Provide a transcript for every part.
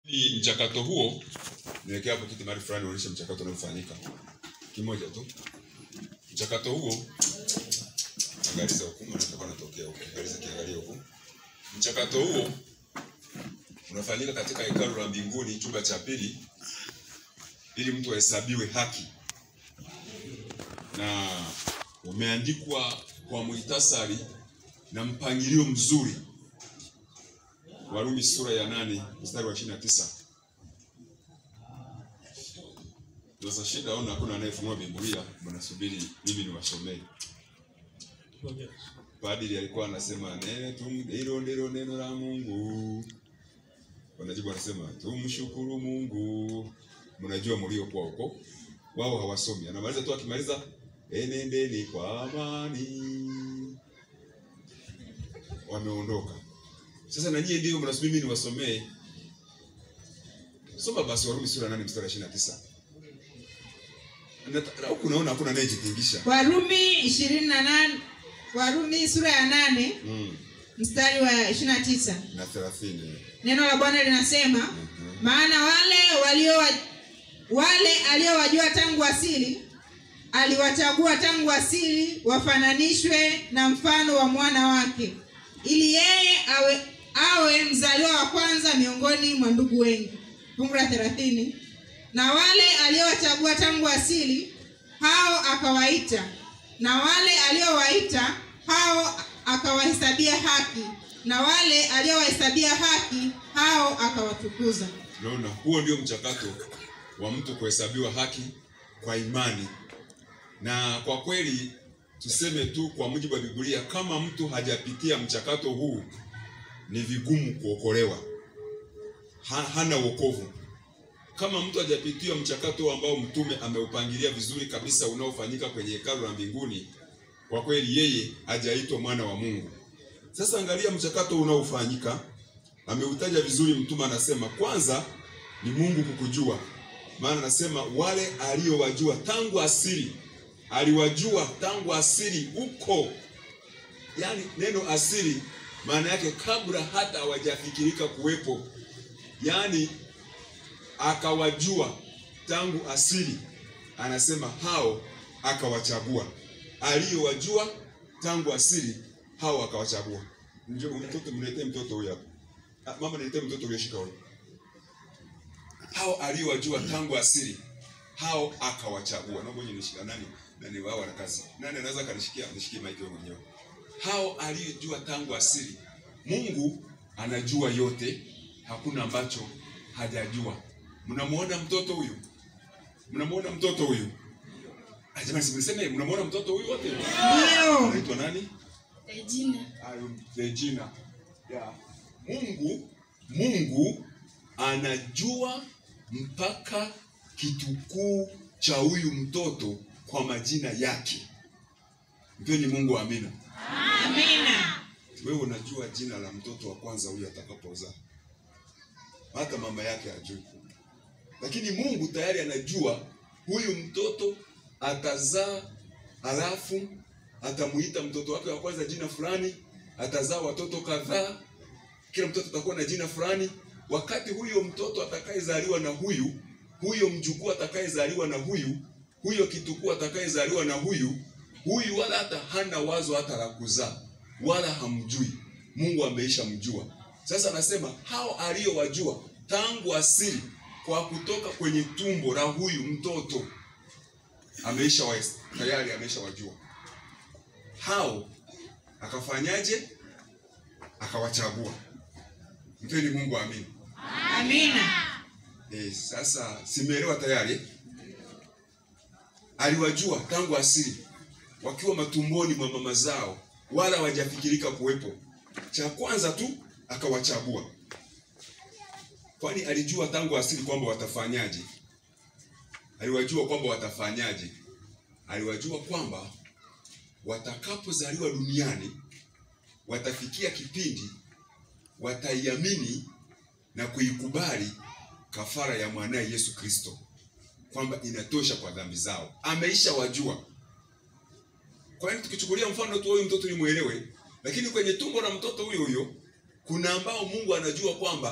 Ili mchakato huo niwekea hapo kitu mahali fulani uonyeshe mchakato unaofanyika. Kimoja tu. Mchakato huo angaliza huku, maana tutakuwa natokea huku. Angaliza kiangalia huku. Mchakato huo unafanyika katika hekalu la mbinguni chumba cha pili ili mtu ahesabiwe haki. Na umeandikwa kwa muhtasari na mpangilio mzuri. Warumi sura ya nane mstari wa ishirini na tisa. Sasa shida ona, hakuna anayefunua Biblia, mnasubiri mimi niwasomee. Padri alikuwa anasema neno tu, hilo ndilo neno la Mungu. Wanajibu wanasema tumshukuru Mungu. Mnajua mliokuwa huko, wao hawasomi. Anamaliza tu, akimaliza enendeni kwa amani, wameondoka. Sasa na nyie ndio mnasubiri mimi niwasomee. Soma basi Warumi sura ya 8 mstari wa 29. Na huku unaona hakuna anayejitingisha. Warumi ishirini na nane Warumi sura ya nane Mm. mstari wa ishirini na tisa Na 30. neno la Bwana linasema Mhm. maana wale walio wale aliowajua tangu asili aliwachagua tangu asili wafananishwe na mfano wa mwana wake ili yeye awe awe mzaliwa wa kwanza miongoni mwa ndugu wengi fungu la thelathini na wale aliowachagua tangu asili hao akawaita na wale aliowaita hao akawahesabia haki na wale aliowahesabia haki hao akawatukuza Unaona, huo ndio mchakato wa mtu kuhesabiwa haki kwa imani. Na kwa kweli tuseme tu kwa mujibu wa Biblia, kama mtu hajapitia mchakato huu ni vigumu kuokolewa, ha, hana wokovu. Kama mtu hajapitia mchakato ambao mtume ameupangilia vizuri kabisa, unaofanyika kwenye hekalu la mbinguni, kwa kweli yeye hajaitwa mwana wa Mungu. Sasa angalia mchakato unaofanyika ameutaja vizuri mtume anasema kwanza ni mungu kukujua maana anasema wale aliowajua tangu asili aliwajua tangu asili huko yaani neno asili maana yake kabla hata hawajafikirika kuwepo yaani akawajua tangu asili anasema hao akawachagua aliyowajua tangu asili hao akawachagua Njoo, mtoto mletee mtoto huyu hapa Ah, mama niletee mtoto ulioshika huyo. Hao aliowajua tangu asili, hao akawachagua. Naomba nyinyi nishika nani? Nani wao wana kazi. Nani anaweza kanishikia nishikie mic wewe mwenyewe. Hao aliojua tangu asili. Mungu anajua yote, hakuna ambacho hajajua. Mnamuona mtoto huyu? Mnamuona mtoto huyu? Ah, Jamani, simseme mnamuona mtoto huyu wote? ndio Anaitwa nani? Regina. Ayo, Regina. Yeah. Mungu Mungu anajua mpaka kitukuu cha huyu mtoto kwa majina yake. Mpeni Mungu amina. amina Wewe unajua jina la mtoto wa kwanza huyu atakapozaa, hata mama yake hajui, lakini Mungu tayari anajua huyu mtoto atazaa, halafu atamuita mtoto wake wa kwanza jina fulani, atazaa watoto kadhaa, kila mtoto atakuwa na jina fulani. Wakati huyo mtoto atakayezaliwa na huyu, huyo mjukuu atakayezaliwa na huyu, huyo kitukuu atakayezaliwa na huyu, huyu wala hata hana wazo hata la kuzaa, wala hamjui. Mungu ameisha mjua. Sasa anasema hao aliyowajua tangu asili, kwa kutoka kwenye tumbo la huyu mtoto ameisha wa, tayari ameisha wajua hao, akafanyaje? Akawachagua. Mpeni Mungu amini. amina Eh, sasa simeelewa tayari. Aliwajua tangu asili wakiwa matumboni mwa mama zao, wala hawajafikirika kuwepo. Cha kwanza tu akawachagua, kwani alijua tangu asili kwamba watafanyaje. Aliwajua kwamba watafanyaje. Aliwajua kwamba watakapozaliwa duniani watafikia kipindi wataiamini na kuikubali kafara ya mwanaye Yesu Kristo, kwamba inatosha kwa dhambi zao. Ameisha wajua. Kwa hiyo tukichukulia mfano tu huyu mtoto nimuelewe, lakini kwenye tumbo la mtoto huyo huyo kuna ambao Mungu anajua kwamba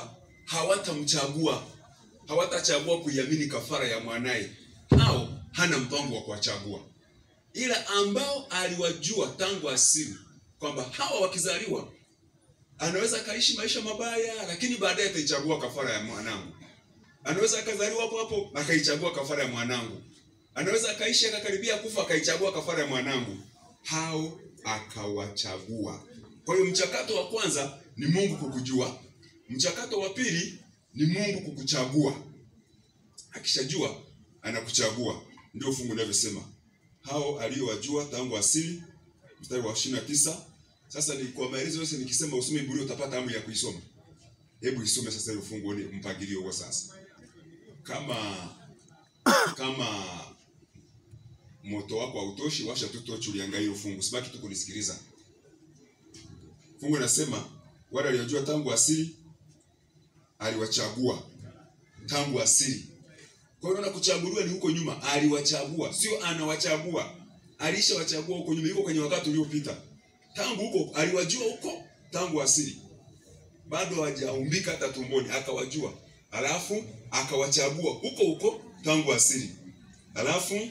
hawatamchagua hawatachagua kuiamini kafara ya mwanaye hao hana mpango wa kuwachagua ila ambao aliwajua tangu asili kwamba hawa wakizaliwa anaweza akaishi maisha mabaya lakini baadaye ataichagua kafara ya mwanangu anaweza akazaliwa hapo hapo akaichagua kafara ya mwanangu anaweza akaishi akakaribia kufa akaichagua kafara ya mwanangu hao akawachagua kwa hiyo mchakato wa kwanza ni mungu kukujua mchakato wa pili ni mungu kukuchagua akishajua anakuchagua ndio fungu linavyosema hao aliyowajua tangu asili mstari wa ishirini na tisa sasa ni kwa maelezo yote nikisema usome biblia utapata hamu ya kuisoma hebu isome sasa ile fungu uone mpangilio huo sasa kama kama moto wako hautoshi washa tu tochi uliangalia hilo fungu sibaki tu kunisikiliza fungu nasema wale waliojua tangu asili aliwachagua tangu asili kwa hiyo unaona kuchaguliwa ni huko nyuma aliwachagua sio anawachagua alishawachagua huko nyuma yuko kwenye wakati uliopita tangu huko aliwajua huko tangu asili bado hawajaumbika hata tumboni akawajua alafu akawachagua huko huko tangu asili alafu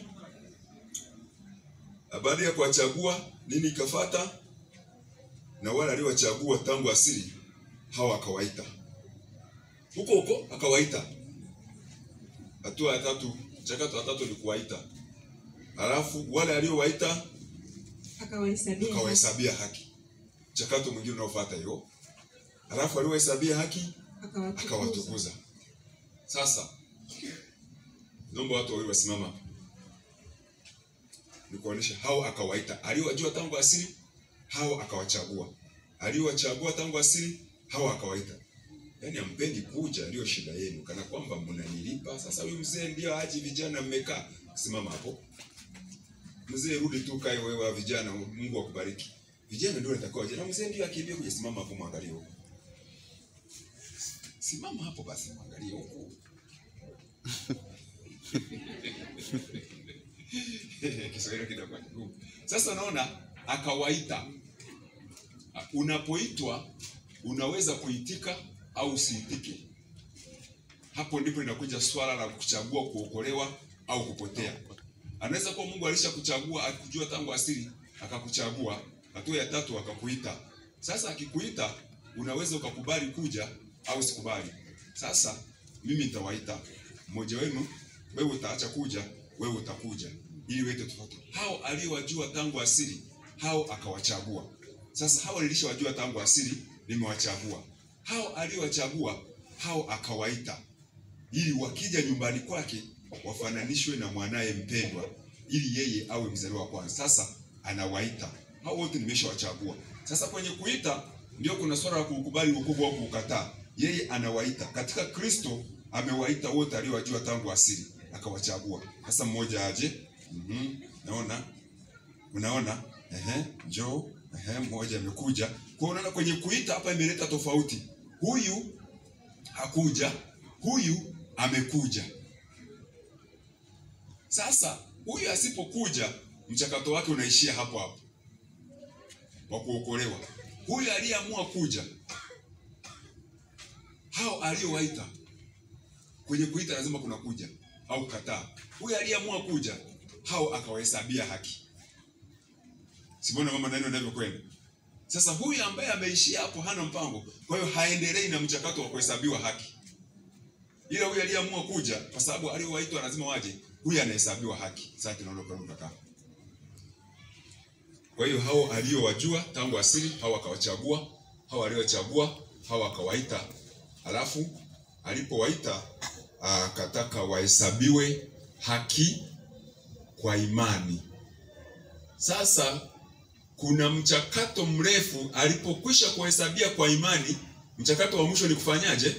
baada ya kuwachagua nini ikafata na wale aliowachagua tangu asili hawa akawaita huko huko akawaita hatua ya tatu mchakato wa tatu ni kuwaita alafu wale aliowaita akawahesabia haki. akawahesabia haki mchakato mwingine unaofuata hiyo alafu aliowahesabia haki akawatukuza akawatukuza sasa naomba watu wawili wasimama hapa nikuonyesha hao akawaita aliowajua tangu asili hao akawachagua aliowachagua tangu asili hao akawaita yaani ampendi kuja ndio shida yenu kana kwamba mnanilipa sasa huyu mzee ndio aji vijana mmekaa simama hapo mzee rudi tu kae wewe wa vijana mungu akubariki vijana ndio wanatakiwa waje na mzee ndio akimbia kuja simama hapo mwangalie huko simama hapo basi mwangalie huko Kiswahili kinakuwa kigumu. Sasa unaona akawaita. Unapoitwa unaweza kuitika au usiitike. Hapo ndipo linakuja swala la kuchagua kuokolewa au kupotea. Anaweza kuwa Mungu alishakuchagua akujua tangu asili akakuchagua. Hatua ya tatu akakuita. Sasa akikuita unaweza ukakubali kuja au usikubali. Sasa mimi nitawaita mmoja wenu, wewe utaacha kuja, wewe utakuja ili wete tofauti. Hao aliyowajua tangu asili, hao akawachagua. Sasa hao nilishawajua tangu asili, nimewachagua. Hao aliyowachagua, hao akawaita, ili wakija nyumbani kwake wafananishwe na mwanaye mpendwa, ili yeye awe mzaliwa wa kwanza. Sasa anawaita hao wote, nimeshawachagua. Sasa kwenye kuita ndio kuna swala la kuukubali wokovu au kuukataa. Yeye anawaita katika Kristo, amewaita wote aliowajua tangu asili, akawachagua. Sasa mmoja aje Mhm, naona unaona, ehe, njoo, ehe, mmoja amekuja. Kwa unaona kwenye kuita hapa imeleta tofauti. Huyu hakuja, huyu amekuja. Sasa huyu asipokuja, mchakato wake unaishia hapo hapo wa kuokolewa. Huyu aliyeamua kuja, hao aliowaita kwenye kuita lazima kuna kuja au kataa. Huyu aliyeamua kuja hao akawahesabia haki. Simona mama nani anavyokwenda. Sasa huyu ambaye ameishia hapo hana mpango, kwa hiyo haendelei na mchakato wa kuhesabiwa haki. Ila huyu aliyeamua kuja, kwa sababu aliowaitwa lazima waje, huyu anahesabiwa haki. Sasa tunaondoka kaka. Kwa hiyo hao aliowajua tangu asili, hao akawachagua, hao aliowachagua, hao akawaita. Alafu alipowaita akataka wahesabiwe haki kwa imani. Sasa kuna mchakato mrefu, alipokwisha kuhesabia kwa imani, mchakato wa mwisho ni kufanyaje?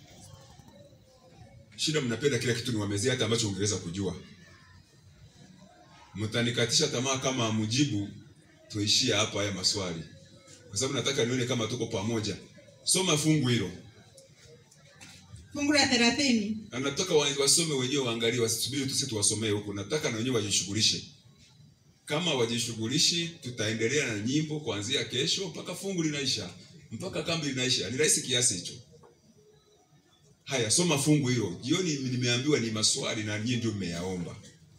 Shida mnapenda kila kitu niwamezea, hata ambacho ungeweza kujua. Mtanikatisha tamaa kama amjibu, tuishie hapa haya maswali, kwa sababu nataka nione kama tuko pamoja. Soma fungu hilo, fungu la thelathini na nataka wa- wasome wenyewe, waangalie, wasisubiri tu sisi tuwasomee huku. Nataka na wenyewe wajishughulishe. Kama wajishughulishi, tutaendelea na nyimbo kuanzia kesho mpaka fungu linaisha, mpaka kambi linaisha. Ni rahisi kiasi hicho. Haya, soma fungu hilo. Jioni nimeambiwa ni maswali na nyinyi ndio mmeyaomba.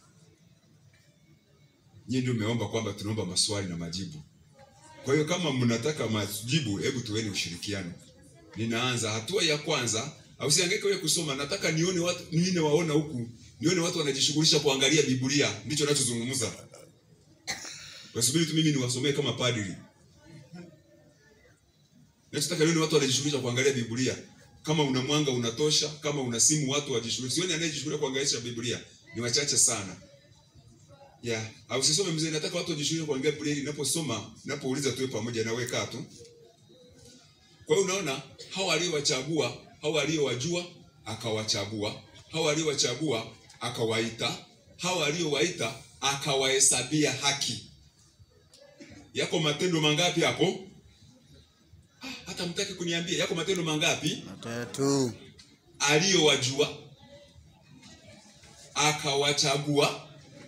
Nyinyi ndio mmeomba kwamba tunaomba maswali na majibu. Kwa hiyo kama mnataka majibu, hebu tuweni ushirikiano. Ninaanza hatua ya kwanza, au siangaike wewe kusoma, nataka nione watu nione waona huku, nione watu wanajishughulisha kuangalia Biblia, ndicho ninachozungumza. Wasubiri tu mimi niwasomee kama padri. Nachotaka nione watu wanajishughulisha kuangalia Biblia. Kama una mwanga unatosha, kama una simu watu wajishughulishe. Sioni anayejishughulisha kuangalia Biblia. Ni wachache sana. Yeah. Au sisome mzee, nataka watu wajishughulishe kuangalia Biblia. Ninaposoma, ninapouliza tuwe pamoja na wewe kaa tu. Kwa hiyo unaona hao aliowachagua, hao aliowajua akawachagua, hao aliowachagua akawaita, hao aliowaita akawahesabia haki. Yako matendo mangapi hapo? Ah, hata mtaki kuniambia yako matendo mangapi? Matatu. Aliyowajua akawachagua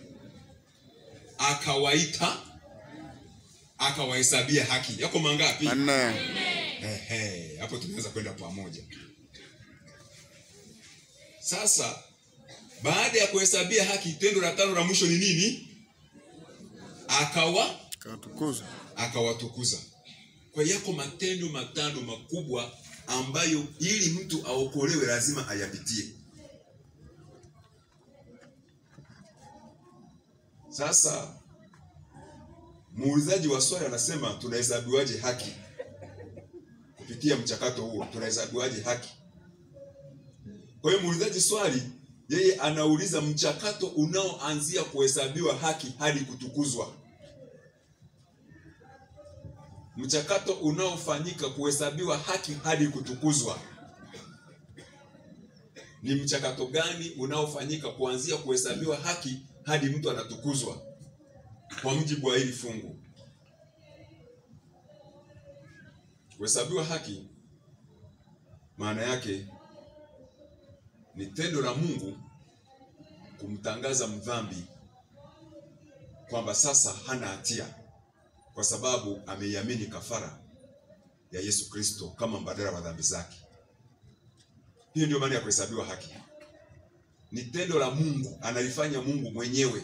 akawaita akawahesabia haki. Yako mangapi? Manne. Ehe, hapo tunaweza kwenda pamoja. Sasa baada ya kuhesabia haki, tendo la tano la mwisho ni nini? Akawa Katukuza. akawatukuza. Kwa hiyo yako matendo matano makubwa ambayo ili mtu aokolewe lazima ayapitie. Sasa muulizaji wa swali anasema tunahesabiwaje haki? Kupitia mchakato huo tunahesabiwaje haki? Kwa hiyo muulizaji swali yeye anauliza mchakato unaoanzia kuhesabiwa haki hadi kutukuzwa mchakato unaofanyika kuhesabiwa haki hadi kutukuzwa ni mchakato gani unaofanyika kuanzia kuhesabiwa haki hadi mtu anatukuzwa kwa mujibu wa hili fungu kuhesabiwa haki maana yake ni tendo la Mungu kumtangaza mdhambi kwamba sasa hana hatia kwa sababu ameiamini kafara ya Yesu Kristo kama mbadala wa dhambi zake. Hiyo ndio maana ya kuhesabiwa haki. Ni tendo la Mungu, analifanya Mungu mwenyewe,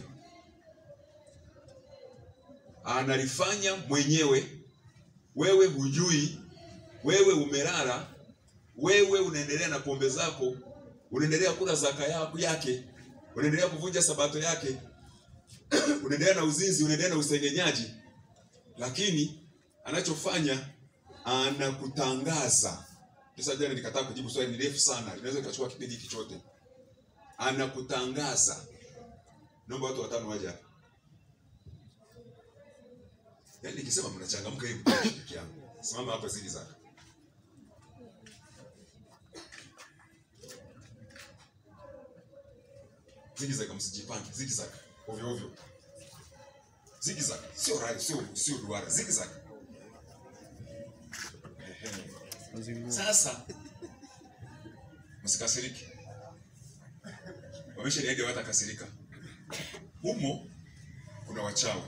analifanya mwenyewe. Wewe hujui, wewe umelala, wewe unaendelea na pombe zako, unaendelea kula zaka yako yake, unaendelea kuvunja sabato yake, unaendelea na uzinzi, unaendelea na usengenyaji lakini anachofanya anakutangaza. Sasa jana nikataa kujibu swali, ni refu sana, inaweza ikachukua kipindi hiki chote. Anakutangaza. Naomba watu watano waje hapa. Yaani nikisema mnachangamka hivi peke yangu. Simama hapa zili zaka. Zigi zaka msijipange, zigi zaka. Ovyo ovyo zigzag sio right sio sio duara zigzag Ehe. sasa msikasiriki wameshaniaga watakasirika humo kuna wachawi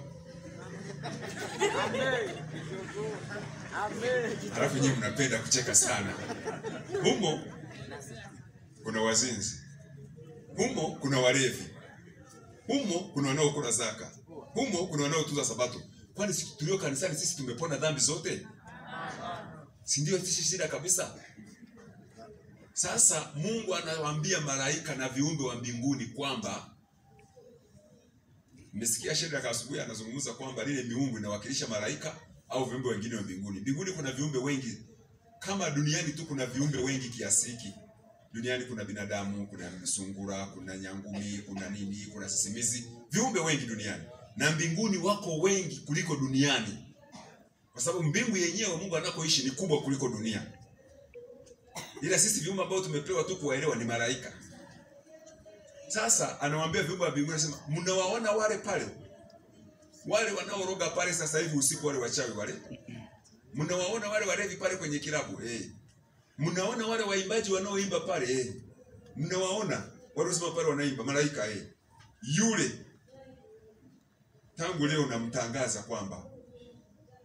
halafu nyinyi mnapenda kucheka sana humo kuna wazinzi humo kuna walevi humo kuna wanaokula zaka humo kuna wanaotunza sabato. Kwani sisi tulio kanisani sisi tumepona dhambi zote? Si ndio sisi shida kabisa? Sasa Mungu anawaambia malaika na viumbe wa mbinguni kwamba mmesikia Shadraka asubuhi anazungumza kwamba lile miungu inawakilisha malaika au viumbe wengine wa mbinguni. Mbinguni kuna viumbe wengi kama duniani tu kuna viumbe wengi kiasi hiki. Duniani kuna binadamu, kuna sungura, kuna nyangumi, kuna nini, kuna sisimizi, viumbe wengi duniani na mbinguni wako wengi kuliko duniani, kwa sababu mbingu yenyewe Mungu anakoishi ni kubwa kuliko dunia. Ila sisi viumbe ambao tumepewa tu kuwaelewa ni malaika. Sasa anawaambia viumbe wa mbinguni, anasema mnawaona wale pale, wale wanaoroga pale sasa hivi usiku, wale wachawi wale, mnawaona wale walevi pale kwenye kilabu eh, mnaona wale waimbaji wanaoimba pale eh, mnawaona wale wasema pale wanaimba malaika eh, yule tangu leo namtangaza kwamba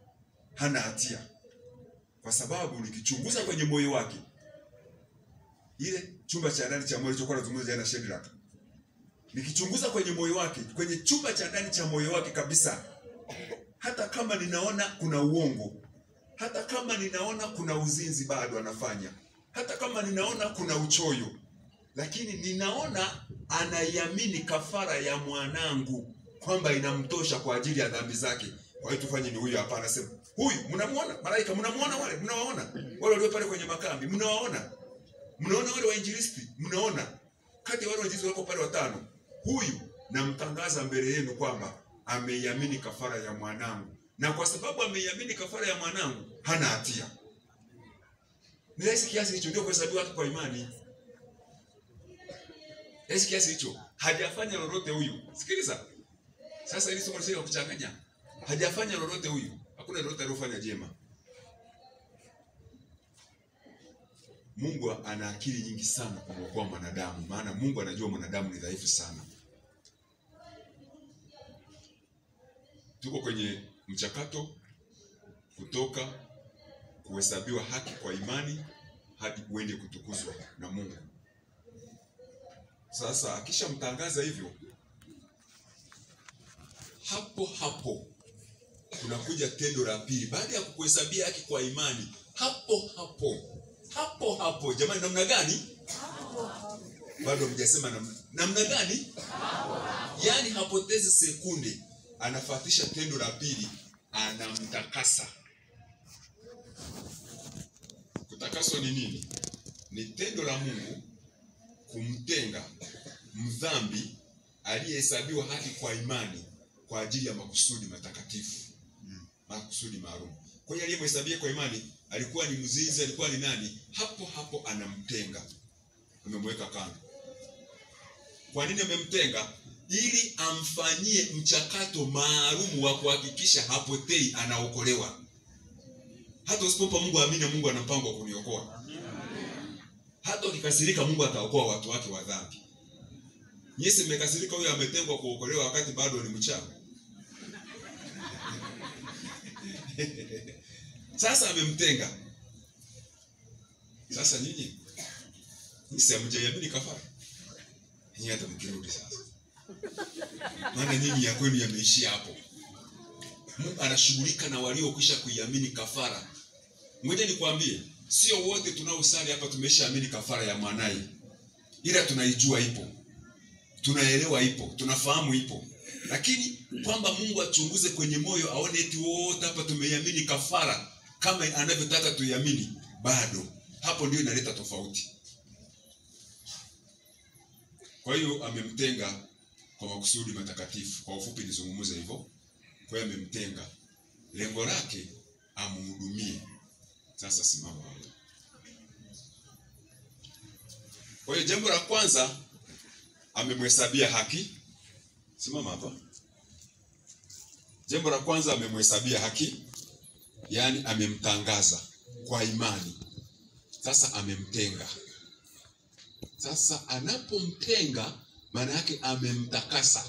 hana hatia, kwa sababu nikichunguza kwenye moyo wake ile chumba cha ndani cha moyo alichokuwa anazungumza jana Shadrach, nikichunguza kwenye moyo wake, kwenye chumba cha ndani cha moyo wake kabisa, hata kama ninaona kuna uongo, hata kama ninaona kuna uzinzi bado anafanya, hata kama ninaona kuna uchoyo, lakini ninaona anaiamini kafara ya mwanangu kwamba inamtosha kwa ajili ya dhambi zake. Kwa hiyo tufanye ni huyu hapa, anasema huyu. Mnamuona malaika, mnamuona wale, mnawaona wale walio pale kwenye makambi, mnawaona, mnaona wale wainjilisti, mnaona kati ya wale wainjilisti wako pale watano, huyu namtangaza mbele yenu kwamba ameiamini kafara ya mwanangu, na kwa sababu ameiamini kafara ya mwanangu hana hatia. Ni rahisi kiasi hicho, ndio kuhesabiwa haki kwa imani. Rahisi kiasi hicho, hajafanya lolote huyu. Sikiliza sasa, hili somo lisio kuchanganya, hajafanya lolote huyu, hakuna lolote aliyofanya jema. Mungu ana akili nyingi sana kumwokoa mwanadamu, maana Mungu anajua mwanadamu ni dhaifu sana. Tuko kwenye mchakato kutoka kuhesabiwa haki kwa imani hadi uende kutukuzwa na Mungu. Sasa akishamtangaza hivyo, hapo hapo kunakuja tendo la pili baada ya kukuhesabia haki kwa imani. Hapo hapo hapo hapo, jamani, namna gani? Bado mjasema namna, namna gani? Yaani hapotezi sekunde, anafuatisha tendo la pili, anamtakasa. Kutakaswa ni nini? Ni tendo la Mungu kumtenga mdhambi aliyehesabiwa haki kwa imani kwa ajili ya makusudi matakatifu, makusudi maalum. Kwa hiyo aliyemhesabia kwa imani alikuwa ni mzinzi, alikuwa ni nani? Hapo hapo anamtenga, amemweka kando. Kwa nini amemtenga? Ili amfanyie mchakato maalum wa kuhakikisha hapotei, anaokolewa. Hata usipompa Mungu amini, Mungu ana mpango wa kuniokoa. Hata ukikasirika, Mungu ataokoa watu wake wa dhambi. Nyinyi mmekasirika, huyo ametengwa kuokolewa wakati bado ni mchana. Sasa amemtenga. Sasa nyinyi si hamjaiamini kafara, nyinyi hata mkirudi sasa, maana nyinyi ya kwenu yameishia hapo. Mungu anashughulika na waliokwisha kuiamini kafara. Ngoja nikwambie, sio wote tunaosali hapa tumeshaamini kafara ya mwanaye, ila tunaijua ipo, tunaelewa ipo, tunafahamu ipo, lakini kwamba Mungu achunguze kwenye moyo aone eti wote hapa tumeiamini kafara kama anavyotaka tuiamini, bado. Hapo ndio inaleta tofauti. Kwa hiyo amemtenga kwa makusudi matakatifu. Kwa ufupi nizungumze hivyo. Kwa hiyo amemtenga, lengo lake amhudumie. Sasa simama hapo. Kwa hiyo jambo la kwanza amemhesabia haki. Simama hapa. Jambo la kwanza amemhesabia haki, yaani amemtangaza kwa imani. Sasa amemtenga. Sasa anapomtenga, maana yake amemtakasa,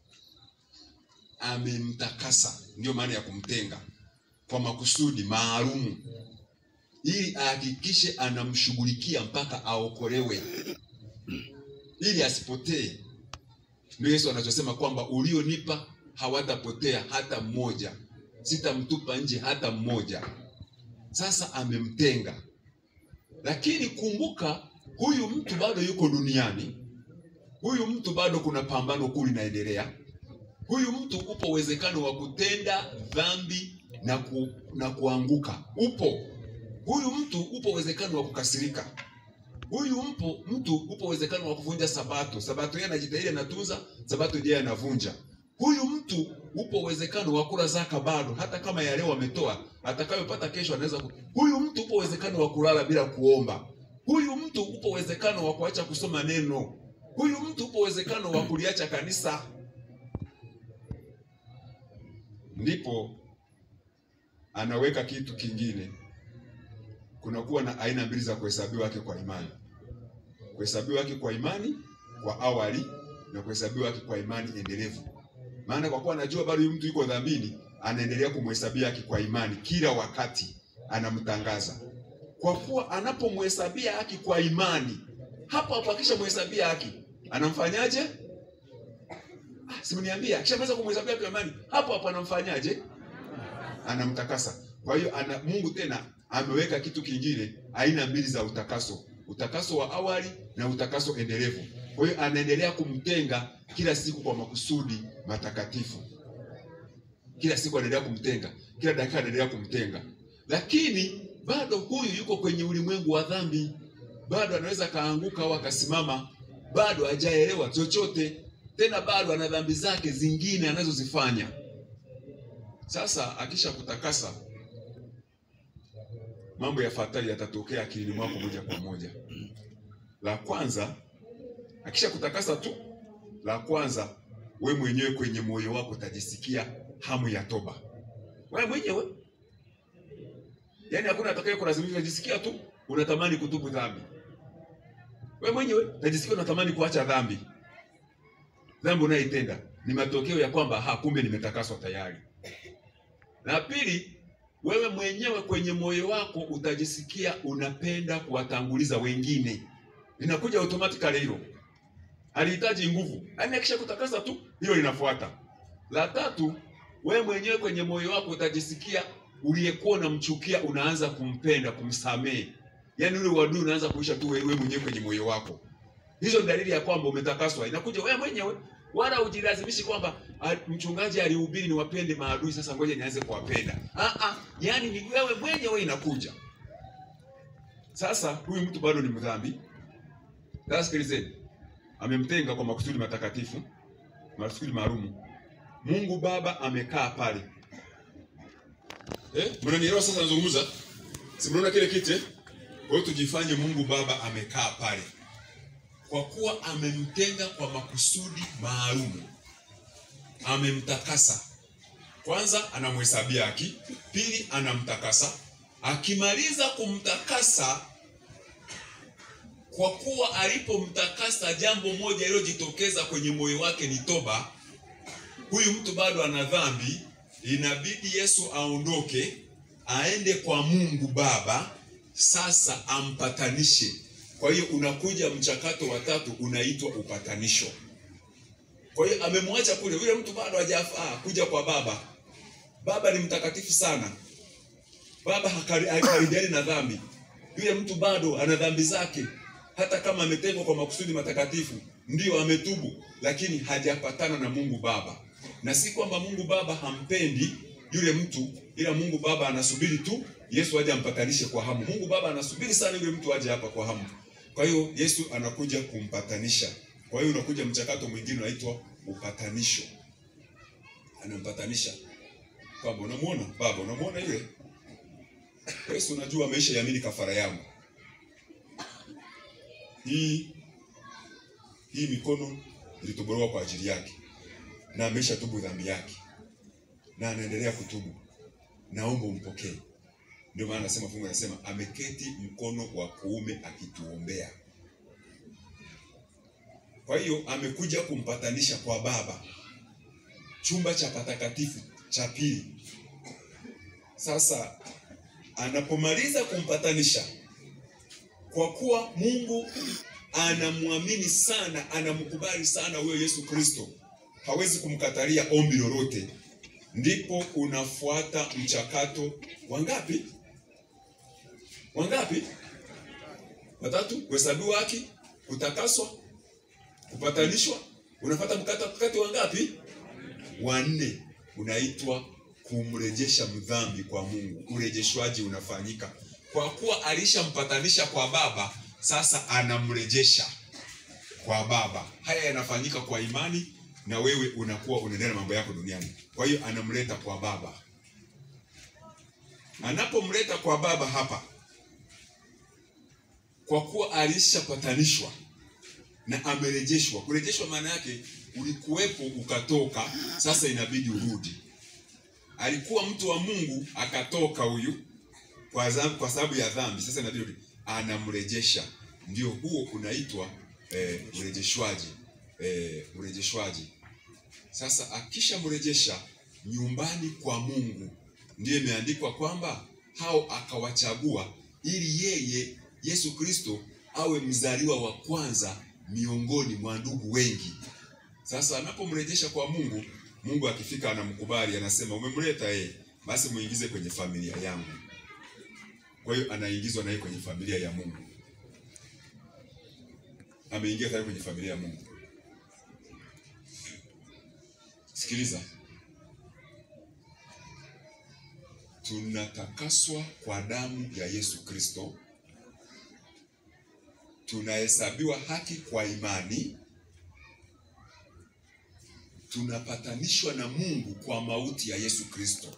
amemtakasa. Ndio maana ya kumtenga kwa makusudi maalumu, ili ahakikishe anamshughulikia mpaka aokolewe, ili asipotee. Ndio Yesu anachosema kwamba ulionipa hawatapotea hata mmoja, sitamtupa nje hata mmoja. Sasa amemtenga, lakini kumbuka, huyu mtu bado yuko duniani. Huyu mtu bado kuna pambano kuu linaendelea. Huyu mtu upo uwezekano wa kutenda dhambi na, ku, na kuanguka, upo. Huyu mtu upo uwezekano wa kukasirika. Huyu mpo mtu upo uwezekano wa kuvunja sabato. Sabato yeye anajitahidi anatunza, sabato je anavunja. Huyu mtu upo uwezekano wa kula zaka bado, hata kama ya leo ametoa, atakayopata kesho anaweza ku... Huyu mtu upo uwezekano wa kulala bila kuomba. Huyu mtu upo uwezekano wa kuacha kusoma neno. Huyu mtu upo uwezekano wa kuliacha kanisa. Ndipo anaweka kitu kingine. Kunakuwa na aina mbili za kuhesabiwa haki kwa imani: kuhesabiwa haki kwa imani kwa awali na kuhesabiwa haki kwa imani endelevu. Maana kwa kuwa anajua bado huyu mtu yuko dhambini, anaendelea kumhesabia haki kwa imani kila wakati, anamtangaza. Kwa kuwa anapomhesabia haki kwa imani, hapo hapo akishamhesabia haki anamfanyaje? Ah, simniambia, akishamaliza kumhesabia haki amani, hapo hapo anamfanyaje? Anamtakasa. Kwa hiyo ana Mungu tena ameweka kitu kingine, aina mbili za utakaso, utakaso wa awali na utakaso endelevu. Kwa hiyo anaendelea kumtenga kila siku kwa makusudi matakatifu, kila siku anaendelea kumtenga, kila dakika anaendelea kumtenga, lakini bado huyu yuko kwenye ulimwengu wa dhambi, bado anaweza kaanguka au akasimama, bado hajaelewa chochote tena, bado ana dhambi zake zingine anazozifanya. Sasa akisha kutakasa, mambo yafuatayo yatatokea akilini mwako moja kwa moja. La kwanza, akisha kutakasa tu, la kwanza, we mwenyewe kwenye moyo wako utajisikia hamu ya toba, wewe mwenyewe Yaani hakuna atakaye kulazimisha, unajisikia tu unatamani kutubu dhambi. Wewe mwenyewe unajisikia unatamani kuacha dhambi. Dhambi unayoitenda ni matokeo ya kwamba ha, kumbe nimetakaswa tayari. Na pili, wewe mwenyewe kwenye moyo wako utajisikia unapenda kuwatanguliza wengine. Inakuja automatically hilo. Alihitaji nguvu. Yaani akisha kutakasa tu, hilo linafuata. La tatu, wewe mwenyewe kwenye moyo wako utajisikia uliyekuwa unamchukia unaanza kumpenda, kumsamehe. Yaani ule uadui unaanza kuisha tu wewe mwenyewe kwenye moyo wako. Hizo ni dalili ya kwamba umetakaswa. Inakuja wewe mwenyewe, wala ujilazimishi kwamba "Ah, mchungaji alihubiri niwapende maadui, sasa ngoja nianze kuwapenda. Ah ah, yaani ni wewe mwenyewe inakuja. Sasa huyu mtu bado ni mdhambi. Sasa sikilizeni, amemtenga kwa makusudi matakatifu, makusudi maalum. Mungu Baba amekaa pale Eh, mnanielewa sasa nazungumza? Si mnaona kile kiti? eh? Kwa hiyo tujifanye Mungu Baba amekaa pale. Kwa kuwa amemtenga kwa makusudi maalum. Amemtakasa. Kwanza anamhesabia haki, pili anamtakasa. Akimaliza kumtakasa kwa kuwa alipomtakasa jambo moja lililojitokeza kwenye moyo wake ni toba. Huyu mtu bado ana dhambi, inabidi Yesu aondoke aende kwa Mungu Baba, sasa ampatanishe. Kwa hiyo unakuja mchakato wa tatu unaitwa upatanisho. Kwa hiyo amemwacha kule, yule mtu bado hajafaa kuja kwa Baba. Baba ni mtakatifu sana, Baba hakari- hakaribiani na dhambi. Yule mtu bado ana dhambi zake, hata kama ametengwa kwa makusudi matakatifu, ndiyo ametubu, lakini hajapatana na Mungu Baba. Na si kwamba Mungu Baba hampendi yule mtu, ila Mungu Baba anasubiri tu Yesu aje ampatanishe kwa hamu. Mungu Baba anasubiri sana yule mtu aje hapa kwa hamu. Kwa hiyo Yesu anakuja kumpatanisha. Kwa hiyo unakuja mchakato mwingine unaitwa upatanisho. Anampatanisha kwamba unamwona Baba, unamwona yule Yesu, unajua ameshaiamini kafara yangu hii hii mikono ilitobolewa kwa ajili yake na ameshatubu dhambi yake na anaendelea kutubu, naomba umpokee. Ndio maana anasema fungu anasema ameketi mkono wa kuume akituombea. Kwa hiyo amekuja kumpatanisha kwa Baba, chumba cha patakatifu cha pili. Sasa anapomaliza kumpatanisha, kwa kuwa Mungu anamwamini sana, anamkubali sana huyo Yesu Kristo, hawezi kumkatalia ombi lolote, ndipo unafuata mchakato wangapi? Wangapi? Watatu: kuhesabiwa haki, kutakaswa, kupatanishwa. Unafuata mkakati wangapi? Wanne, unaitwa kumrejesha mdhambi kwa Mungu. Urejeshwaji unafanyika kwa kuwa alishampatanisha kwa Baba, sasa anamrejesha kwa Baba. Haya yanafanyika kwa imani, na wewe unakuwa unaendelea na mambo yako duniani. Kwa hiyo anamleta kwa Baba. Anapomleta kwa Baba hapa, kwa kuwa alishapatanishwa na amerejeshwa. Kurejeshwa maana yake ulikuwepo ukatoka, sasa inabidi urudi. Alikuwa mtu wa Mungu akatoka huyu kwa sababu kwa sababu ya dhambi, sasa inabidi urudi. Anamrejesha, ndio huo unaitwa eh, urejeshwaji eh, urejeshwaji. Sasa akishamrejesha nyumbani kwa Mungu, ndiyo imeandikwa kwamba hao akawachagua ili yeye Yesu Kristo awe mzaliwa wa kwanza miongoni mwa ndugu wengi. Sasa anapomrejesha kwa Mungu, Mungu akifika anamkubali, anasema umemleta yeye, basi muingize kwenye familia yangu. Kwa hiyo anaingizwa naye kwenye familia ya Mungu, ameingia tayari kwenye familia ya Mungu. Sikiliza, tunatakaswa kwa damu ya Yesu Kristo, tunahesabiwa haki kwa imani, tunapatanishwa na Mungu kwa mauti ya Yesu Kristo.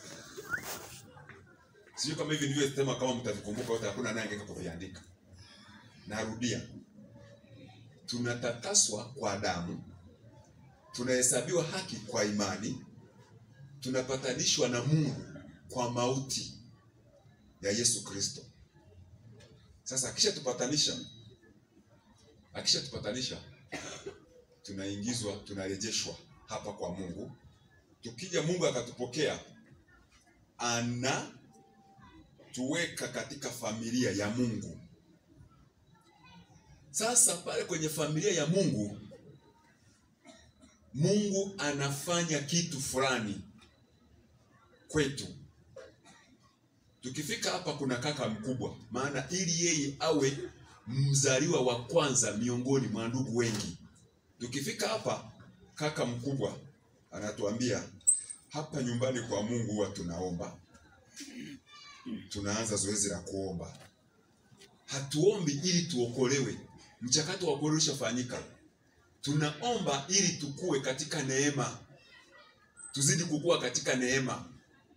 Sijui kama hivi ndivyo sema, kama mtavikumbuka wote, hakuna naye angeka kuviandika. Narudia, tunatakaswa kwa damu, tunahesabiwa haki kwa imani, tunapatanishwa na Mungu kwa mauti ya Yesu Kristo. Sasa akishatupatanisha, akishatupatanisha, tunaingizwa, tunarejeshwa hapa kwa Mungu. Tukija Mungu akatupokea, anatuweka katika familia ya Mungu. Sasa pale kwenye familia ya Mungu, Mungu anafanya kitu fulani kwetu. Tukifika hapa, kuna kaka mkubwa, maana ili yeye awe mzaliwa wa kwanza miongoni mwa ndugu wengi. Tukifika hapa, kaka mkubwa anatuambia hapa nyumbani kwa Mungu huwa tunaomba, tunaanza zoezi la kuomba. Hatuombi ili tuokolewe, mchakato wa kuokolewa ushafanyika. Tunaomba ili tukue katika neema, tuzidi kukua katika neema.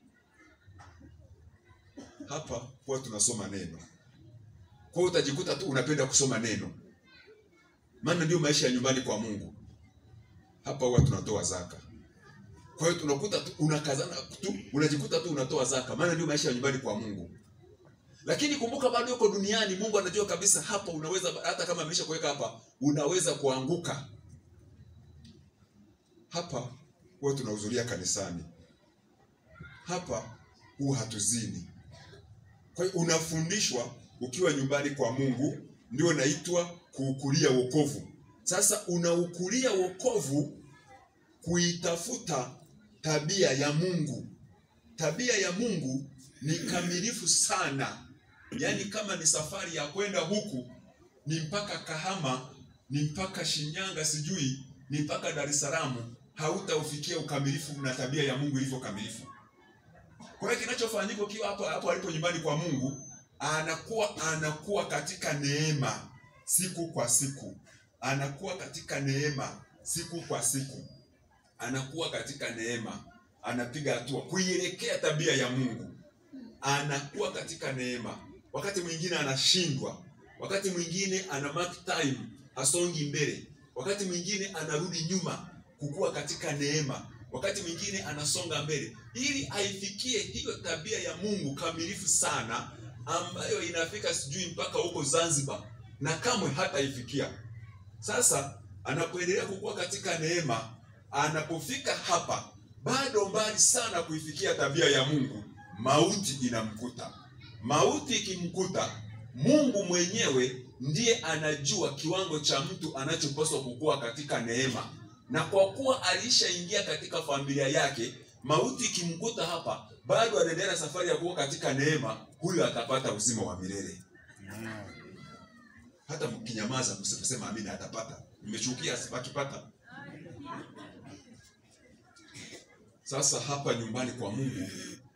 Hapa huwa tunasoma neno, kwa hiyo utajikuta tu unapenda kusoma neno, maana ndio maisha ya nyumbani kwa Mungu. Hapa huwa tunatoa zaka, kwa hiyo tunakuta tu unakazana tu, unajikuta tu unatoa zaka, maana ndio maisha ya nyumbani kwa Mungu. Lakini kumbuka, bado yuko duniani. Mungu anajua kabisa hapa unaweza, hata kama amesha kuweka hapa, unaweza kuanguka. Hapa huwa tunahudhuria kanisani, hapa huwa hatuzini. Kwa hiyo unafundishwa ukiwa nyumbani kwa Mungu, ndio naitwa kuukulia wokovu. Sasa unaukulia wokovu kuitafuta tabia ya Mungu. Tabia ya Mungu ni kamilifu sana, yaani kama ni safari ya kwenda huku ni mpaka Kahama, ni mpaka Shinyanga, sijui ni mpaka Dar es Salaam, hautaufikia ukamilifu na tabia ya Mungu ilivyo kamilifu. Kwa hiyo kinachofanyika ukiwa hapo hapo alipo nyumbani kwa Mungu, anakuwa anakuwa katika neema siku kwa siku, anakuwa katika neema siku kwa siku, anakuwa katika neema, anapiga hatua kuielekea tabia ya Mungu, anakuwa katika neema. Wakati mwingine anashindwa, wakati mwingine ana mark time, hasongi mbele, wakati mwingine anarudi nyuma, kukua katika neema wakati mwingine anasonga mbele ili aifikie hiyo tabia ya Mungu kamilifu sana, ambayo inafika sijui mpaka huko Zanzibar, na kamwe hataifikia. Sasa anapoendelea kukua katika neema, anapofika hapa, bado mbali sana kuifikia tabia ya Mungu, mauti inamkuta. Mauti ikimkuta, Mungu mwenyewe ndiye anajua kiwango cha mtu anachopaswa kukua katika neema na kwa kuwa alishaingia katika familia yake, mauti ikimkuta hapa, bado anaendelea safari ya kuwa katika neema, huyo atapata uzima wa milele. Hata mkinyamaza msiposema amina, atapata. Mmechukia akipata. Sasa hapa nyumbani kwa Mungu,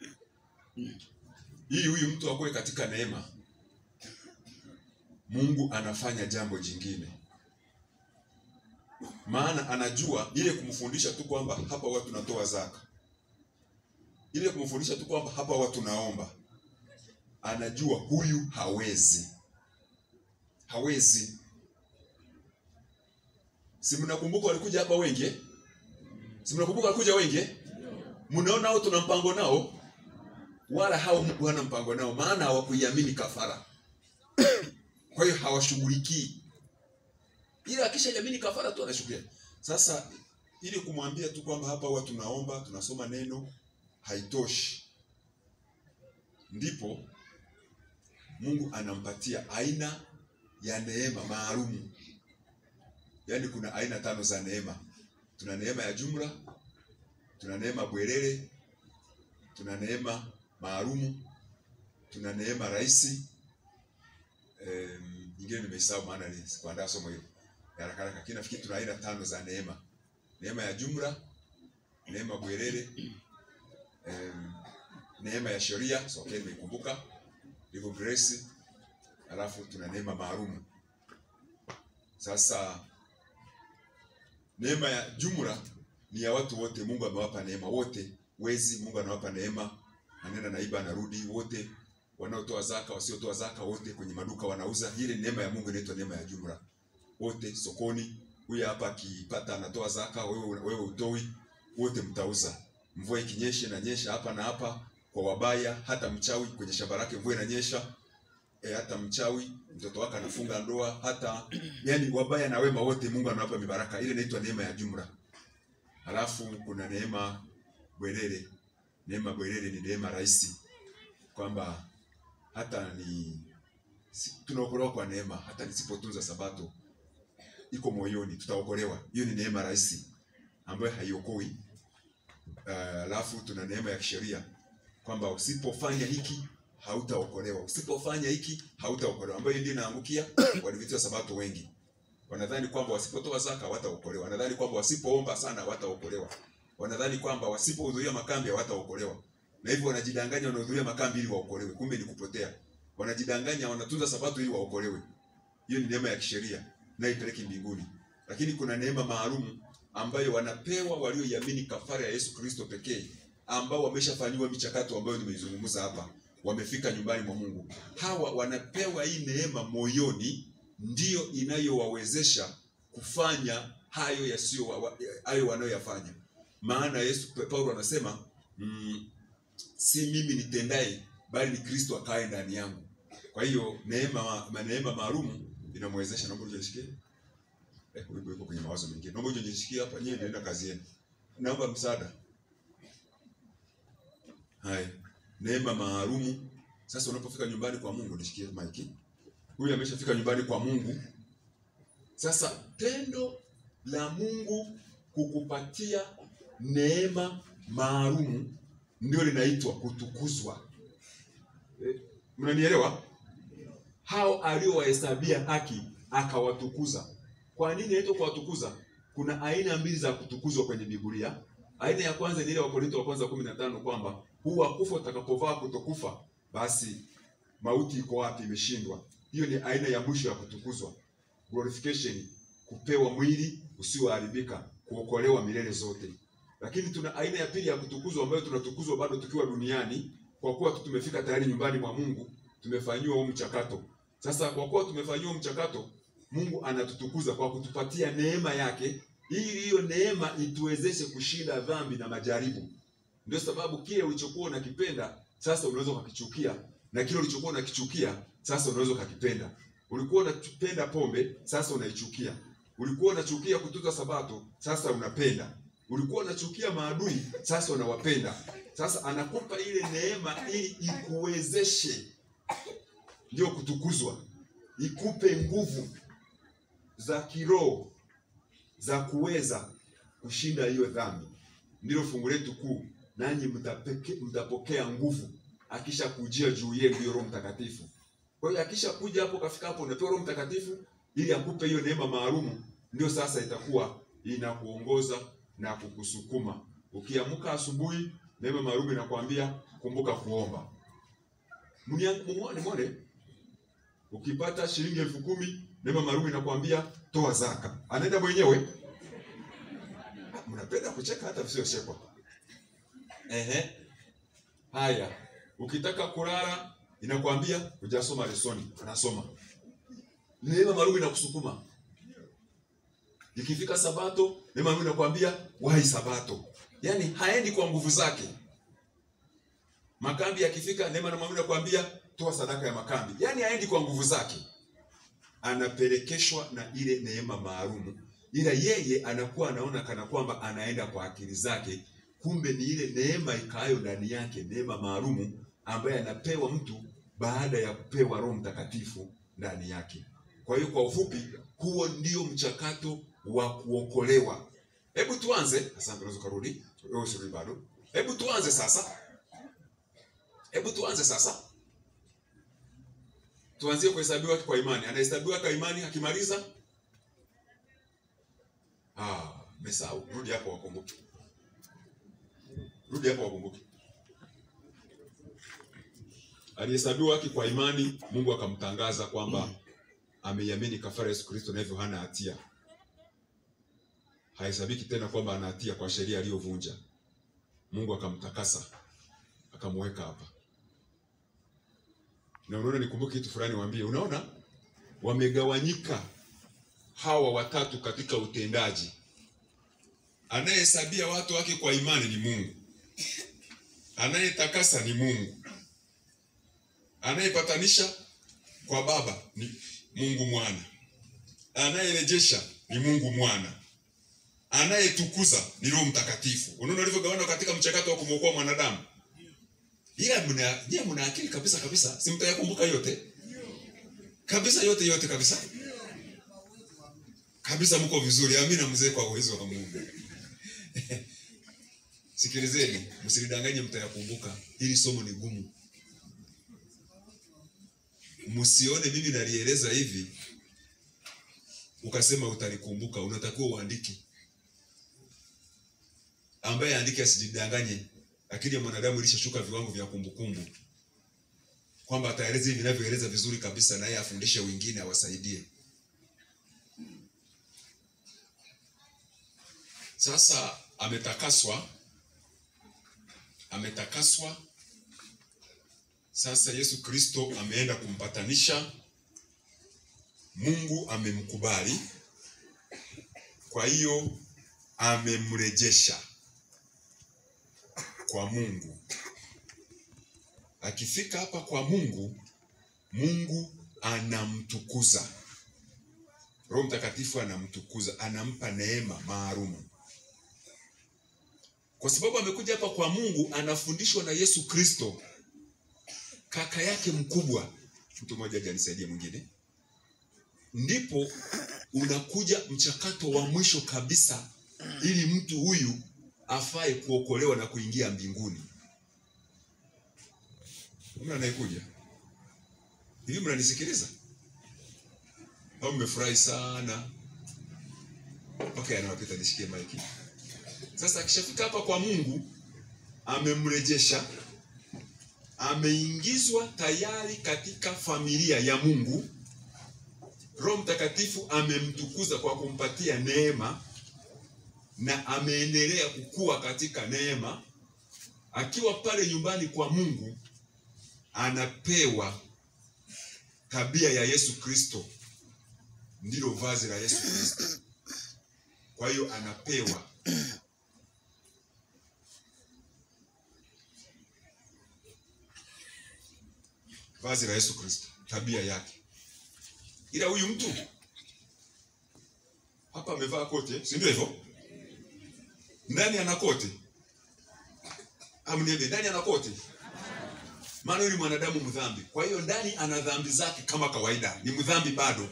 ili huyu mtu akuwe katika neema, Mungu anafanya jambo jingine maana anajua ile kumfundisha tu kwamba hapa watu tunatoa zaka, ile kumfundisha tu kwamba hapa watu tunaomba, anajua huyu hawezi, hawezi. Si mnakumbuka walikuja hapa wengi? Si mnakumbuka walikuja wengi? Mnaona hao tuna mpango nao, wala hao Mungu hana mpango nao, maana hawakuiamini kafara. Kwa hiyo hawashughulikii ila akisha jamini kafara tu anashughulia. Sasa ili kumwambia tu kwamba hapa huwa tunaomba tunasoma neno haitoshi, ndipo Mungu anampatia aina ya neema maalumu. Yaani kuna aina tano za neema. Tuna neema ya jumla, tuna neema bwerere, tuna neema maalumu, tuna neema rahisi. Um, nyingine nimesahau maana ni sikuandaa somo hilo ya haraka haraka, lakini nafikiri tuna aina tano za neema: neema ya jumla, neema bwerere, um, neema ya sheria, so okay, nimeikumbuka hivyo grace, alafu tuna neema maalumu. Sasa neema ya jumla ni ya watu wote, Mungu amewapa neema wote, wezi Mungu anawapa neema, anenda naiba anarudi, wote wanaotoa zaka, wasiotoa zaka, wote kwenye maduka wanauza. Ile neema ya Mungu inaitwa neema ya jumla, wote sokoni. Huyu hapa akipata anatoa zaka, wewe wewe utoi, wote mtauza. Mvua ikinyesha inanyesha hapa na hapa kwa wabaya, hata mchawi kwenye shamba lake mvua inanyesha e, hata mchawi mtoto wake anafunga ndoa, hata yani wabaya na wema wote Mungu anawapa mibaraka. Ile inaitwa neema ya jumla. Halafu kuna neema bwerere. Neema bwerere ni neema rahisi, kwamba hata ni si, tunaokolewa kwa neema, hata nisipotunza sabato iko moyoni, tutaokolewa. Hiyo ni neema rahisi ambayo haiokoi. Halafu uh, tuna neema ya kisheria kwamba usipofanya hiki hautaokolewa, usipofanya hiki hautaokolewa, ambayo ndio inaangukia Waadventista wa Sabato wengi. Wanadhani kwamba wasipotoa zaka hawataokolewa, wanadhani kwamba wasipoomba sana hawataokolewa, wanadhani kwamba wasipohudhuria makambi hawataokolewa, na hivyo wanajidanganya wanahudhuria makambi ili waokolewe, kumbe ni kupotea. Wanajidanganya wanatunza Sabato ili waokolewe. Hiyo ni neema ya kisheria na ipeleki mbinguni. Lakini kuna neema maalum ambayo wanapewa walioiamini kafara ya Yesu Kristo pekee, ambao wameshafanyiwa michakato ambayo nimeizungumza hapa wamefika nyumbani mwa Mungu. Hawa wanapewa hii neema moyoni, ndiyo inayowawezesha kufanya hayo yasiyo wa, hayo wanayoyafanya. Maana Yesu Paulo anasema mm, si mimi nitendaye, bali ni Kristo akae ndani yangu. Kwa hiyo neema ma, neema maalum inamwezesha. Naomba unishikie eh, uko kwenye mawazo mengine. Naomba unishikie hapa, nyewe naenda kazi yenu. Naomba msaada. Hai neema maalumu. Sasa unapofika nyumbani kwa Mungu, nishikie maiki. Huyu ameshafika nyumbani kwa Mungu. Sasa tendo la Mungu kukupatia neema maalumu ndio linaitwa kutukuzwa. E, mnanielewa? Hao aliowahesabia haki akawatukuza. Kwa nini inaitwa kuwatukuza? Kuna aina mbili za kutukuzwa kwenye Biblia. Aina ya kwanza ni ile Wakorintho wa kwanza 15 kwamba huwa kufa utakapovaa kutokufa, basi mauti iko wapi? Imeshindwa. Hiyo ni aina ya mwisho ya kutukuzwa, glorification, kupewa mwili usioharibika, kuokolewa milele zote. Lakini tuna aina ya pili ya kutukuzwa, ambayo tunatukuzwa bado tukiwa duniani, kwa kuwa tu tumefika tayari nyumbani mwa Mungu, tumefanyiwa huo mchakato. Sasa kwa kuwa tumefanyiwa mchakato, Mungu anatutukuza kwa kutupatia neema yake, ili hiyo neema ituwezeshe kushinda dhambi na majaribu. Ndio sababu kile ulichokuwa unakipenda sasa unaweza ukakichukia, na kile ulichokuwa unakichukia sasa unaweza ukakipenda. Ulikuwa unapenda pombe, sasa unaichukia. Ulikuwa unachukia kutunza Sabato, sasa unapenda. Ulikuwa unachukia maadui, sasa unawapenda. Sasa anakupa ile neema ili ikuwezeshe, ndio kutukuzwa, ikupe nguvu za kiroho za kuweza kushinda hiyo dhambi. Ndilo fungu letu kuu nanyi mtapokea nguvu akisha kujia juu yenu hiyo Roho Mtakatifu. Kwa hiyo akisha kuja hapo, kafika hapo, unapewa Roho Mtakatifu ili akupe hiyo neema maalumu, ndio sasa itakuwa inakuongoza na kukusukuma. Ukiamka asubuhi, neema maalumu inakwambia kumbuka kuomba. Muone muone, ukipata shilingi elfu kumi neema maalumu inakwambia toa zaka. Anaenda mwenyewe. Mnapenda kucheka hata visiochekwa. Ehe. Haya, ukitaka kulala inakwambia hujasoma lesoni, anasoma. Neema maalum inakusukuma. Ikifika Sabato, neema maalum inakwambia wahi Sabato. Yaani haendi kwa nguvu zake. Makambi yakifika, neema maalum inakwambia toa sadaka ya makambi. Yaani haendi kwa nguvu zake. Anapelekeshwa na ile neema maalum. Ila yeye anakuwa anaona kana kwamba anaenda kwa akili zake kumbe ni ile neema ikaayo ndani yake, neema maalumu ambaye anapewa mtu baada ya kupewa Roho Mtakatifu ndani yake. Kwa hiyo kwa ufupi, huo ndio mchakato wa kuokolewa. Hebu tuanze. Asante, unaweza kurudi. Wewe usirudi bado. Hebu tuanze sasa. Hebu tuanze sasa. Tuanzie kuhesabiwa kwa imani. Anahesabiwa kwa imani akimaliza Ah, mesahau. Rudi hapo wakumbuke. Rudi hapo wakumbuke. Alihesabiwa haki kwa imani, Mungu akamtangaza kwamba ameiamini kafara Yesu Kristo na hivyo hana hatia. Hahesabiki tena kwamba ana hatia kwa sheria aliyovunja. Mungu akamtakasa, akamweka hapa. Na unaona, nikumbuke kitu fulani, waambie, unaona wamegawanyika hawa watatu katika utendaji. Anayehesabia watu wake kwa imani ni Mungu, anayetakasa ni Mungu, anayepatanisha kwa Baba ni Mungu Mwana, anayerejesha ni Mungu Mwana, anayetukuza ni Roho Mtakatifu. Unaona alivyogawana katika mchakato wa kumwokoa mwanadamu. Ila mna je, mna akili kabisa kabisa, si mtayakumbuka yote kabisa, yote yote kabisa kabisa mko vizuri. Amina mzee, kwa uwezo wa Mungu. Sikilizeni, msilidanganye, mtayakumbuka. Hili somo ni gumu, msione mimi nalieleza hivi ukasema utalikumbuka. Unatakiwa uandike. Ambaye andike asijidanganye. Akili ya mwanadamu ilishashuka viwango vya kumbukumbu, kwamba ataeleza hivi vinavyoeleza vizuri kabisa, naye afundishe wengine, awasaidie. Sasa ametakaswa, ametakaswa. Sasa Yesu Kristo ameenda kumpatanisha. Mungu amemkubali, kwa hiyo amemrejesha kwa Mungu. Akifika hapa kwa Mungu, Mungu anamtukuza. Roho Mtakatifu anamtukuza, anampa neema maalumu kwa sababu amekuja hapa kwa Mungu, anafundishwa na Yesu Kristo, kaka yake mkubwa. Mtu mmoja aje anisaidie mwingine. Ndipo unakuja mchakato wa mwisho kabisa, ili mtu huyu afae kuokolewa na kuingia mbinguni. Mna anayekuja hivi, mnanisikiliza au mmefurahi sana? Okay, anawapita nishikie maiki. Sasa akishafika hapa kwa Mungu, amemrejesha, ameingizwa tayari katika familia ya Mungu. Roho Mtakatifu amemtukuza kwa kumpatia neema na ameendelea kukua katika neema. Akiwa pale nyumbani kwa Mungu, anapewa tabia ya Yesu Kristo, ndilo vazi la Yesu Kristo. Kwa hiyo anapewa vazi la Yesu Kristo, tabia yake. Ila huyu mtu hapa amevaa kote, si ndio hivyo? Ndani ana kote, amniambie, ndani ana kote, maana huyu ni mwanadamu mdhambi. Kwa hiyo ndani ana dhambi zake kama kawaida, ni mdhambi bado,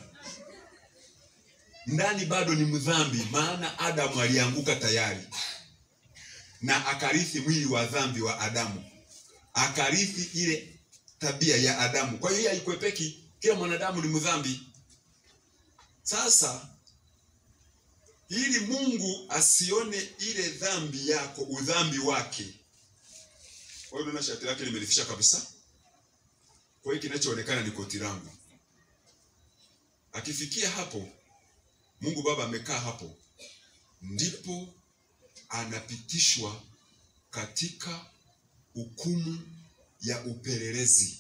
ndani bado ni mdhambi, maana Adamu alianguka tayari na akarithi mwili wa dhambi wa Adamu, akarithi ile tabia ya Adamu. Kwa hiyo haikwepeki, kila mwanadamu ni mdhambi. Sasa ili Mungu asione ile dhambi yako, udhambi wake, kwa hiyo unaona shati lake limelifisha kabisa. Kwa hiyo kinachoonekana ni koti langu. Akifikia hapo, Mungu Baba amekaa hapo, ndipo anapitishwa katika hukumu ya upelelezi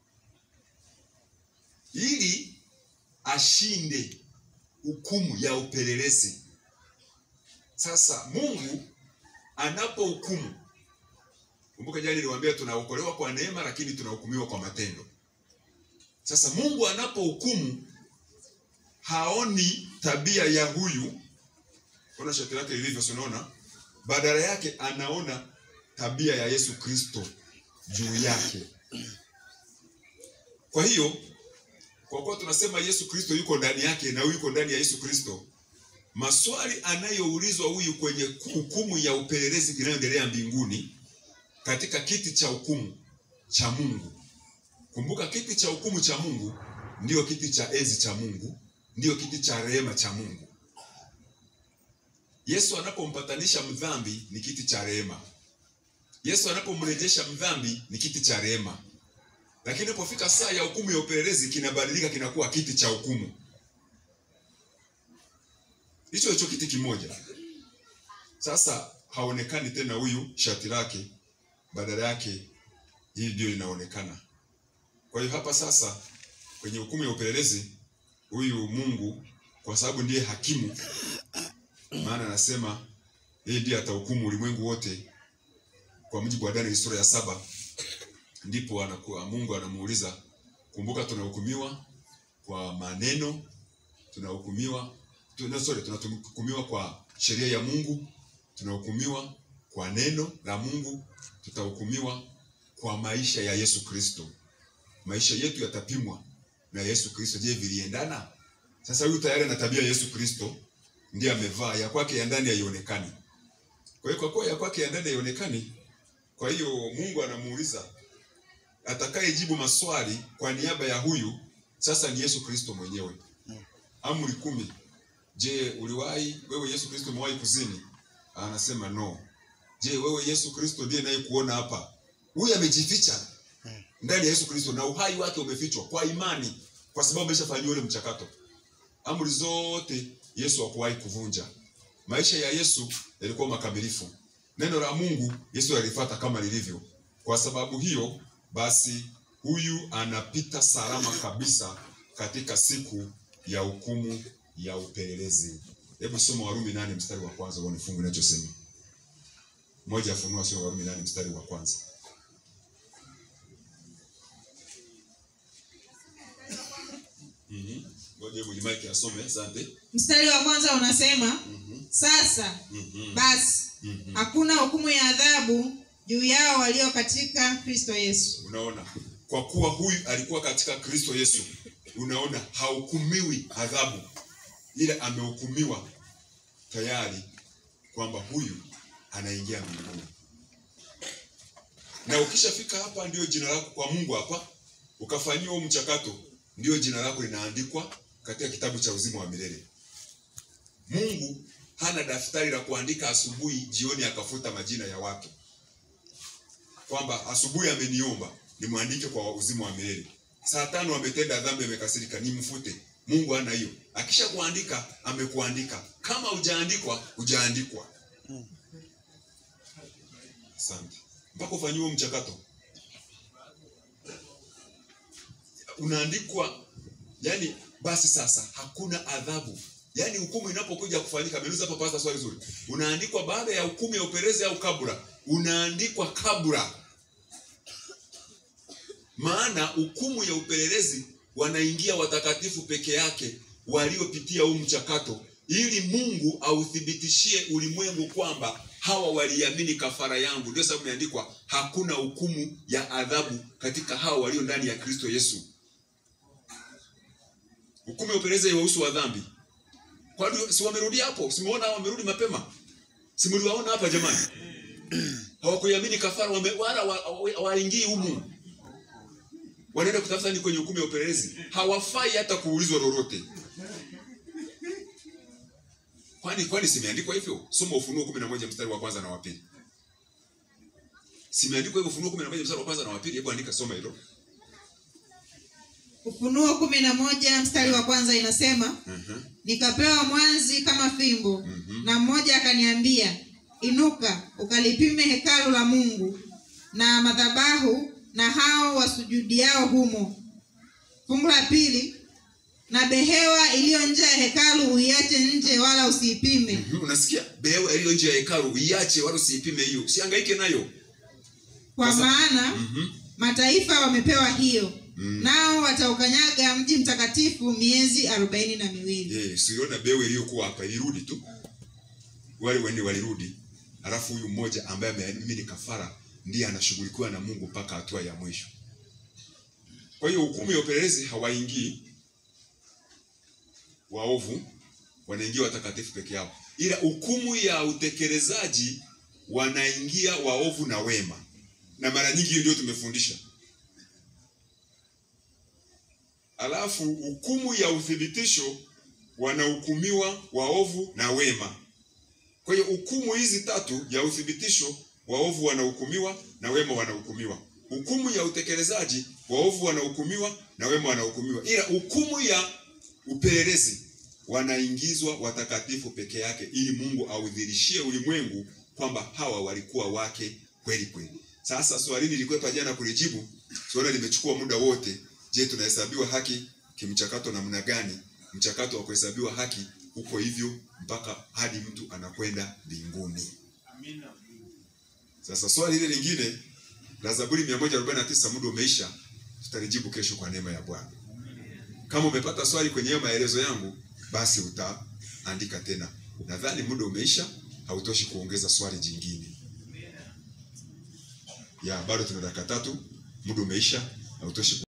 ili ashinde hukumu ya upelelezi. Sasa Mungu anapohukumu, kumbuka jana niliwaambia tunaokolewa kwa neema, lakini tunahukumiwa kwa matendo. Sasa Mungu anapohukumu haoni tabia ya huyu, ona shati lake lilivyo, unaona, badala yake anaona tabia ya Yesu Kristo juu yake. Kwa hiyo kwa kuwa tunasema Yesu Kristo yuko ndani yake na huyu yuko ndani ya Yesu Kristo, maswali anayoulizwa huyu kwenye hukumu ya upelelezi inayoendelea mbinguni katika kiti cha hukumu cha Mungu. Kumbuka, kiti cha hukumu cha Mungu ndiyo kiti cha enzi cha Mungu, ndiyo kiti cha rehema cha Mungu. Yesu anapompatanisha mdhambi ni kiti cha rehema. Yesu anapomrejesha mdhambi ni kiti cha rehema, lakini inapofika saa ya hukumu ya upelelezi kinabadilika, kinakuwa kiti cha hukumu. Hicho hicho kiti kimoja. Sasa haonekani tena huyu shati lake, badala yake hii ndio inaonekana. Kwa hiyo hapa sasa kwenye hukumu ya upelelezi huyu Mungu kwa sababu ndiye hakimu, maana anasema yeye ndiye atahukumu ulimwengu wote kwa mujibu wa Danieli sura ya saba. Ndipo anakuwa Mungu anamuuliza, kumbuka, tunahukumiwa kwa maneno, tunahukumiwa tuna, sorry, tunahukumiwa kwa sheria ya Mungu, tunahukumiwa kwa neno la Mungu, tutahukumiwa kwa maisha ya Yesu Kristo. Maisha yetu yatapimwa na Yesu Kristo. Je, viliendana? Sasa huyu tayari ana tabia ya Yesu Kristo, ndiye amevaa ya kwake ya ndani haionekani. Kwa hiyo kwa kuwa ya kwake ya ndani haionekani, kwa hiyo Mungu anamuuliza atakayejibu maswali kwa niaba ya huyu sasa ni Yesu Kristo mwenyewe. Amri kumi. Je, uliwahi wewe Yesu Kristo umewahi kuzini? Anasema no. Je, wewe Yesu Kristo ndiye naye kuona hapa? Huyu amejificha ndani ya Yesu Kristo na uhai wake umefichwa kwa imani, kwa sababu ameshafanyiwa ule mchakato. Amri zote Yesu hakuwahi kuvunja. Maisha ya Yesu yalikuwa makamilifu. Neno la Mungu Yesu alifuata kama lilivyo. Kwa sababu hiyo basi, huyu anapita salama kabisa katika siku ya hukumu ya upelelezi. Hebu soma Warumi nane mstari wa kwanza uone fungu linachosema. Moja afunua sio Warumi nane mstari wa kwanza. Mhm. Ngoja hebu Mike asome, asante. mstari wa kwanza unasema Mhm. sasa Mhm. basi Mhm. hakuna hukumu ya adhabu juu yao walio katika kristo yesu Unaona, kwa kuwa huyu alikuwa katika Kristo Yesu, unaona hahukumiwi adhabu, ila amehukumiwa tayari kwamba huyu anaingia mbinguni. Na ukishafika hapa, ndio jina lako kwa Mungu hapa, ukafanyiwa huu mchakato, ndio jina lako linaandikwa katika kitabu cha uzima wa milele. Mungu hana daftari la kuandika asubuhi, jioni akafuta majina ya watu kwamba asubuhi ameniomba nimwandike kwa uzima wa milele, saa tano ametenda dhambi, amekasirika, nimfute. Mungu hana hiyo. Akisha kuandika amekuandika, kama hujaandikwa hujaandikwa. Asante. Mpaka ufanyiwe mchakato, unaandikwa yani. Basi sasa hakuna adhabu, yaani hukumu inapokuja kufanyika. Ameuliza hapa pasta swali zuri, unaandikwa baada ya hukumu ya upelelezi au kabla? Unaandikwa kabla maana hukumu ya upelelezi wanaingia watakatifu peke yake waliopitia huu mchakato, ili Mungu authibitishie ulimwengu kwamba hawa waliamini kafara yangu. Ndio sababu imeandikwa hakuna hukumu ya adhabu katika hawa walio ndani ya Kristo Yesu. Hukumu ya upelelezi haiwahusu wa dhambi. Kwani si wamerudi hapo? Simuona hao wamerudi mapema? Simuliwaona hapa jamani? Hawakuiamini kafara, wame, wala waingii wa, wa, humu wanaenda kutafuta ni kwenye hukumu ya upelelezi, hawafai hata kuulizwa lolote. Kwani kwani simeandikwa hivyo? Soma Ufunuo kumi na moja mstari wa kwanza na wa pili. Simeandikwa hivyo? Ufunuo kumi na moja mstari wa kwanza na wa pili. Hebu andika, soma hilo. ufunuo kumi na moja mstari wa kwanza inasema Mhm. nikapewa mwanzi kama fimbo Mhm. na mmoja akaniambia inuka ukalipime hekalu la mungu na madhabahu na hao wasujudiao humo fungu la pili na behewa iliyo nje ya hekalu uiache nje wala usiipime Mhm, Unasikia? Behewa iliyo nje ya hekalu iache, wala usiipime hiyo, usihangaike nayo. kwa Sasa- maana Mhm. mataifa wamepewa hiyo Mm. nao wataukanyaga mji mtakatifu miezi arobaini na miwili Eh, siona behewa iliyokuwa hapa ilirudi tu, wale wende walirudi, alafu huyu mmoja ambaye ameamini kafara ndiye anashughulikiwa na Mungu mpaka hatua ya mwisho. Kwa hiyo hukumu ya upelelezi hawaingii, waovu wanaingia watakatifu peke yao, ila hukumu ya utekelezaji wanaingia waovu na wema, na mara nyingi hiyo ndio tumefundisha. Alafu hukumu ya uthibitisho wanahukumiwa waovu na wema. Kwa hiyo hukumu hizi tatu ya uthibitisho, waovu wanahukumiwa na wema wanahukumiwa. Hukumu ya utekelezaji, waovu wanahukumiwa na wema wanahukumiwa, ila hukumu ya upelelezi wanaingizwa watakatifu peke yake, ili Mungu audhirishie ulimwengu kwamba hawa walikuwa wake kweli kweli. Sasa swali nilikwepa jana kulijibu, swali limechukua muda wote. Je, tunahesabiwa haki kimchakato namna gani? Mchakato wa kuhesabiwa haki uko hivyo mpaka hadi mtu anakwenda mbinguni. Sasa swali hili lingine la Zaburi 149 muda umeisha, tutalijibu kesho kwa neema ya Bwana. Kama umepata swali kwenye hayo maelezo yangu, basi utaandika tena. Nadhani muda umeisha, hautoshi kuongeza swali jingine. Ya, bado tuna dakika tatu, muda umeisha, hautoshi.